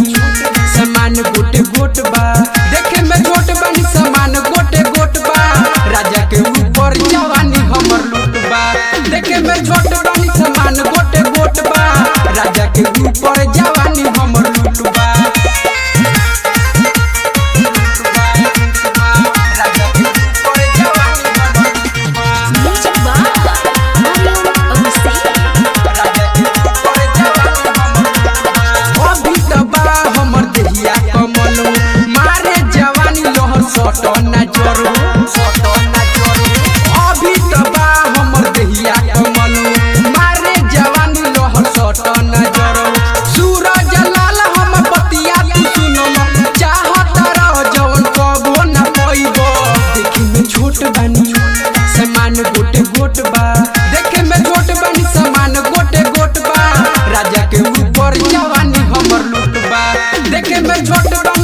समान गोटे गोट बा देखे में छोट बानी समान गोटे गोट बा राजा के ऊपर जवानी हमर लूट बा देखे में छोट बानी समान गोटे गोट बा राजा के ऊपर जवानी हमर लूट बा राजा के ऊपर जवानी हमर लूट बा Music by Mario Abusei. अभी त बा हमर देहिया कमल मारे जवानी लहर सट ना जरो अभी त बा हमर देहिया कमल मारे जवानी लहर सट ना जरो सूरज लाल हम बतिया तू सुनम चाहत रह जवन कबो ना पइबो देखी में छोट बानी समान गोटे गोट बा देखे में छोट बानी समान गोटे गोट बा राजा के ऊपर जवानी हमर लूट बा देखे में छोट बा